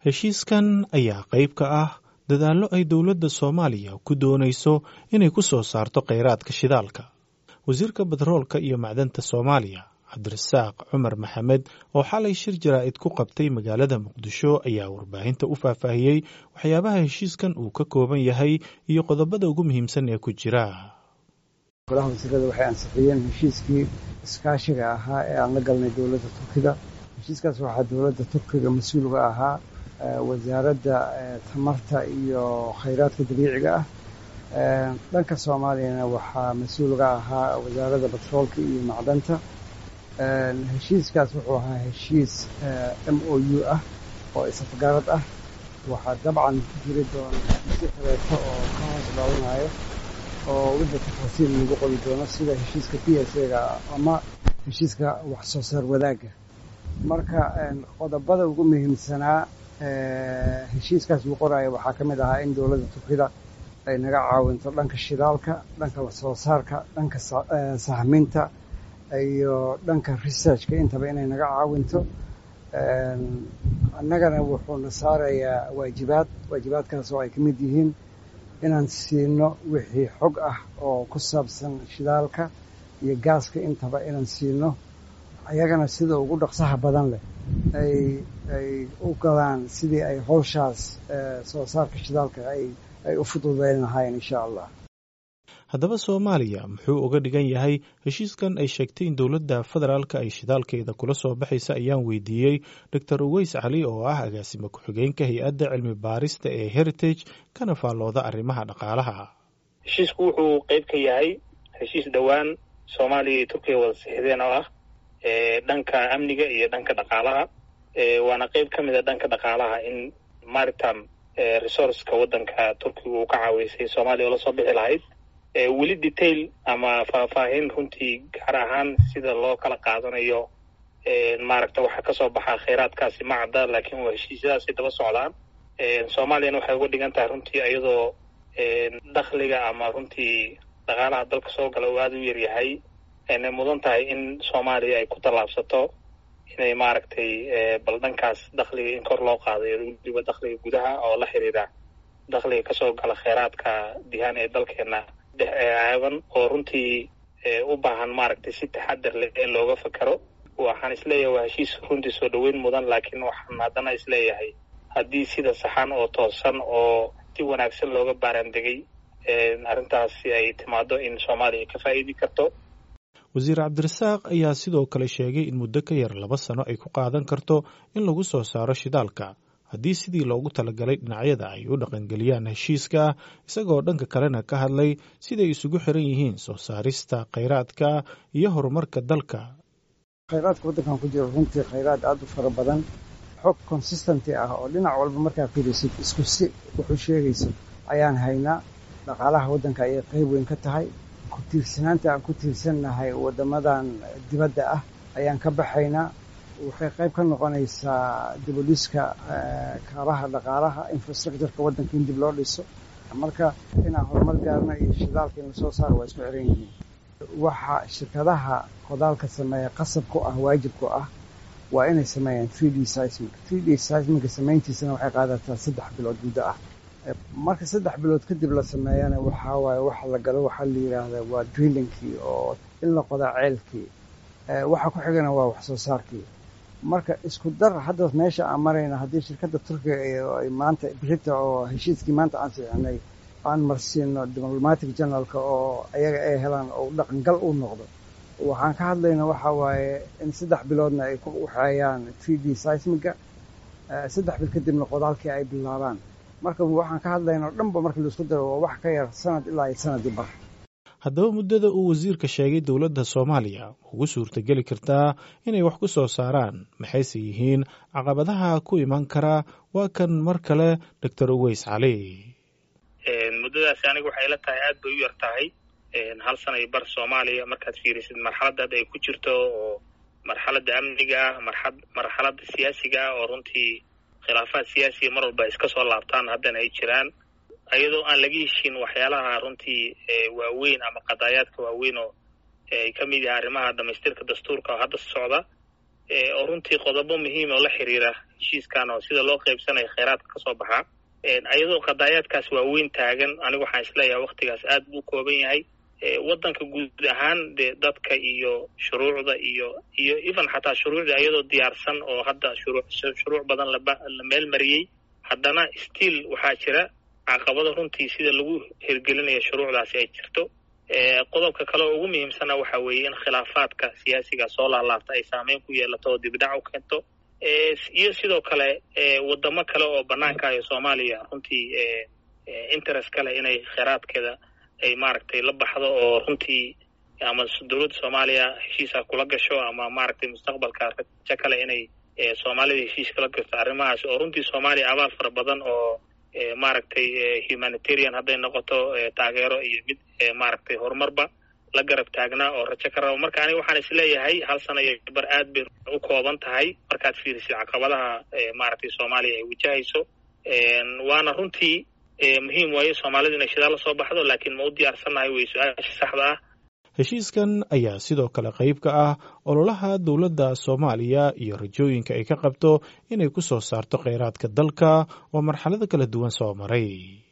heshiiskan ayaa qayb ka ah dadaallo ay dowladda soomaaliya ku doonayso inay ku soo saarto kheyraadka shidaalka wasiirka batroolka iyo macdanta soomaaliya cabdirasaaq cumar maxamed oo xalay shir jaraa'id ku qabtay magaalada muqdisho ayaa warbaahinta u faahfaahiyey waxyaabaha heshiiskan uu ka kooban yahay iyo qodobada ugu muhiimsan ee ku jira golaha wasiirada waxay ansixiyeen heshiiskii iskaashiga ahaa ee aan la galnay dowladda turkida heshiiskaas waxaa dowladda turkiga mas-uulga ahaa wasaaradda tamarta iyo khayraadka dabiiciga ah dhanka soomaaliyana waxaa mas-uulga ahaa wasaaradda batroolka iyo macdanta heshiiskaas wuxuu ahaa heshiis m o u ah oo isafgarad ah waxaa dabcan ku jiri doona heshiisyo kaleeto oo ka hoos dhaawanayo oo wixii tafaasiil lagu qori doono sida heshiiska p s a-ga ama heshiiska wax soo saar wadaagga marka qodobada ugu muhiimsanaa heshiiskaas lagu qoraayo waxaa ka mid ahaa in dowladda turkida ay naga caawinto dhanka shidaalka dhanka wax soo saarka dhanka sahminta iyo dhanka researchka intaba inay naga caawinto annagana wuxuuna saarayaa waajibaad waajibaadkaas oo ay ka mid yihiin inaan siino wixii xog ah oo ku saabsan shidaalka iyo gaaska intaba inaan siino ayagana sida ugu dhaqsaha badan leh ay ay u galaan sidii ay howshaas soo saarka shidaalka ay ay u fududeyn lahaayeen insha allah haddaba soomaaliya muxuu uga dhigan yahay heshiiskan ay sheegtay in dowladda federaalka ay shidaalkeeda kula soo baxaysa ayaan weydiiyey doctor uweys cali oo ah agaasimo ku-xigeenka hay-adda cilmi baarista ee heritage kana faallooda arrimaha dhaqaalaha heshiisku wuxuu qeyb ka yahay heshiis dhowaan soomaaliya iyo turkiya wada sixideen oo ah dhanka amniga iyo dhanka dhaqaalaha waana qeyb ka mid a dhanka dhaqaalaha in maritam resourceka waddanka turkiga uu ka caaweysay soomaaliya oo lasoo bixi lahayd weli detail ama faahfaahin runtii gaar ahaan sida loo kala qaadanayo maaragta waxaa kasoo baxaa kheyraadkaasi ma cadda laakiin waa heshiisyadaasay daba socdaan soomaaliyana waxay uga dhigan tahay runtii iyadoo dakhliga ama runtii dhaqaalaha dalka soo gala uu aada u yaryahay aynay mudan tahay in soomaaliya ay ku tallaabsato inay maaragtay bal dhankaas dakhliga in kor loo qaadayo weliba dakhliga gudaha oo la xiriira dakhliga kasoo gala kheyraadka dihaan ee dalkeena dhex aaban oo runtii u baahan maaragtay si taxadar leh in looga fakero waxaan isleeyahay waa heshiis runtii soo dhoweyn mudan laakiin waxaan haddana isleeyahay haddii sida saxan oo toosan oo si wanaagsan looga baaraandegay arrintaasi ay timaado in soomaaliya ka faa'iidi karto wasiir cabdirasaaq ayaa sidoo kale sheegay in muddo ka yar laba sano ay ku qaadan karto in lagu soo saaro shidaalka haddii sidii loogu talagalay dhinacyada ay u dhaqangeliyaan heshiiska isagoo dhanka kalena ka hadlay siday isugu xiran yihiin soo saarista kheyraadka iyo horumarka dalka khayraadka waddankan ku jiro runtii khayraad aada u fara badan xog consistenty ah oo dhinac walba markaa fiirisid isku si wuxuu sheegayso ayaan haynaa dhaqaalaha waddanka ayay qayb weyn ka tahay ku tiirsanaanta aan ku tiirsannahay waddamadan dibadda ah ayaan ka baxaynaa waxay qayb ka noqonaysaa dibudhiska kaabaha dhaqaalaha infrastructureka waddanka in dib loo dhiso marka inaan horumar gaarno iyo shidaalka in lasoo saaro waa isku xiran yihiin waxa shirkadaha qodaalka sameeya qasab ku ah waajib ku ah waa inay sameeyaan three d seismic three d seismica samayntiisana waxay qaadataa saddex bilood muddo ah marka saddex bilood kadib la sameeyana waxaa waaye waxa la galo waxaa la yidhaahdaa waa drillingkii oo in la qodaa ceelkii waxa ku xigana waa wax soo saarkii marka isku dar hadda meesha aan marayna haddii shirkadda turkiga ay maanta brita oo heshiiskii maanta aan sixinay aan marsiino diplomatic generalka oo ayaga ay helaan oo dhaqangal u noqdo waxaan ka hadlayna waxa waaye in saddex biloodna ay ku waxeeyaan three d seismiga saddex bil kadibna qodaalkii ay bilaabaan marka waxaan ka hadlayna o dhanba markii laisku daro waa wax ka yar sanad ilaa iyo sanadii bar haddaba muddada uu wasiirka sheegay dowladda soomaaliya ugu suurtageli kartaa inay wax ku soo saaraan maxayse yihiin caqabadaha ku iman karaa waa kan mar kale doctor uweys cali muddadaasi aniga waxay la tahay aad bay u yar tahay hal sana iyo bar soomaaliya markaad fiirisid marxaladda hadda ay ku jirto oo marxaladda amniga ah marxa marxaladda siyaasiga ah oo runtii khilaafaad siyaasiga mar walba iska soo laabtaan haddana ay jiraan iyadoo aan laga heshin waxyaalaha runtii waaweyn ama qadaayaadka waaweyn oo ay ka mid yahay arrimaha dhamaystirka dastuurka oo hadda socda oo runtii qodobo muhiim oo la xiriira heshiiskan oo sida loo qaybsanayo kheyraadka kasoo baxaa ayadoo qadaayaadkaas waaweyn taagan anigu waxaan isleeyahay waktigaas aad buu kooban yahay waddanka guud ahaan dee dadka iyo shuruucda iyo iyo even xataa shuruucda ayadoo diyaarsan oo hadda shuruu shuruuc badan laba la meel mariyey haddana still waxaa jira caqabada runtii sida lagu hirgelinayo shuruucdaasi ay jirto qodobka kale oo ugu muhiimsana waxa weeye in khilaafaadka siyaasiga soo laalaabta ay saameyn ku yeelato oo dibdhac u keento iyo sidoo kale wadamo kale oo banaanka iyo soomaaliya runtii interest kale inay kheyraadkeeda ay maaragtay la baxdo oo runtii ama dowladda soomaaliya heshiisa kula gasho ama maaragtay mustaqbalka rajo kale inay soomaalida heshiis kala gasto arrimahaas oo runtii soomaaliya abaal fara badan oo maaragtay humanitarian hadday noqoto taageero iyo mid maaragtay horumarba la garab taagnaa oo rajo ka rabo marka aniga waxaan isleeyahay hal sana iyo bar aad bay u kooban tahay markaad fiirisid caqabadaha maaragtay soomaaliya ay wajahayso waana runtii muhiim waayo soomaalida inay shidaal la soo baxdo laakiin ma u diyaarsannahay wey su-aasha saxda ah heshiiskan ayaa sidoo kale qayb ka ah ololaha dowladda soomaaliya iyo rajooyinka ay ka qabto inay ku soo saarto kheyraadka dalka oo marxalado kala duwan soo maray